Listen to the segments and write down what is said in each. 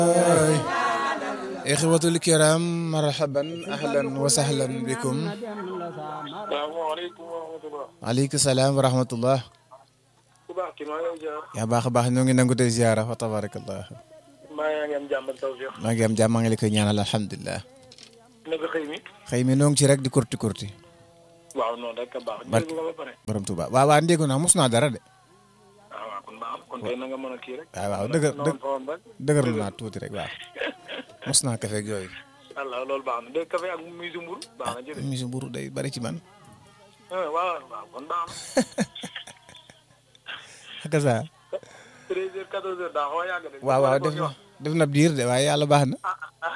ixwatul kiram marhaban ahlan wa sahlan bikum salaamaaleykum wa rahmatulah. aleykum salaam wa rahmatullah ku baax ki maa ngi lay ziar. yaa baax a baax ñoo ngi nangu tey ziara fa tabarakallah maa yaa ngi am jàmm ak tawfiq. maa ngi am jàmm maa ngi la koy ñaanal alhamdulilah naka xëy mi. xëy mi noo ngi ci rek di kurti kurti waaw noonu rek a baax. Barke- dégg nga ba pare. borom tuba waaw waaw ndéegu naa mos naa dara de ah waaw kon baax na kon tey na nga mën a kii rek. waaw waaw dëgër noonu fa woon rek. dëgërlu naa tuuti rek waaw mos naa kafe ak yooyu allah loolu baax na dégg café ak muy mburu baax na jërëjëf. misi mburu day bari ci man ah waaw waaw kon baax na. ak sa 13 heures 14 heures daa xaw a yàgg de. waaw waaw def na def na biir de waaye yàlla baax na ah ah.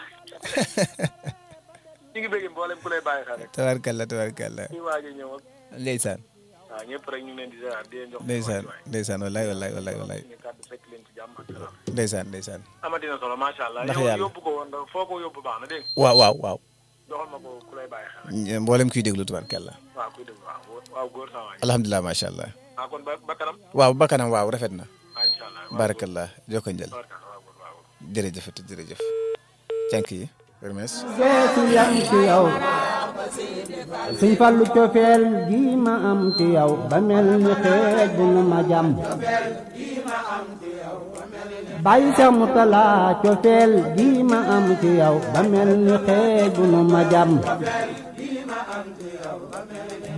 ñu ngi bëgg mboolem ku lay bàyyi xel rek. tabarkalla tabarkalla ci waaj a ñëw ak. ndeysaan waaw ñëpp rek ñu ngi leen di ziar di leen jox. ndeysaan ndeysaan wallaay wallaay wallaay wallaay ñu kàddu fekk leen ci jàmm ak salaam. ndeysaan ndeysaan amatina solo macha allah. Ndax yow yàlla. yóbbu ko woon ndax foo ko yóbbu baax na dégg nga. waaw waaw waaw doxal ma ko ku lay bàyyi xel rek. mboolem kuy déglu tabarkalla waaw kuy déglu waaw waaw góor saa waay. alhamdulilah macha allah ah kon ba ba kanam. waaw bakkanam waaw rafet na ah incha allah. waaw barakallah jokko njël tabarkalla waaw góor waaw. jërëjëf jërëjëf cànk yi permes geesu yam ci yow suñ fallu cofeel gi ma am ci yow ba mel ni xeej bu nu ma jam bàyyi sa mu talaa cofeel gi ma am ci yow ba mel ni xeej bu nu ma jam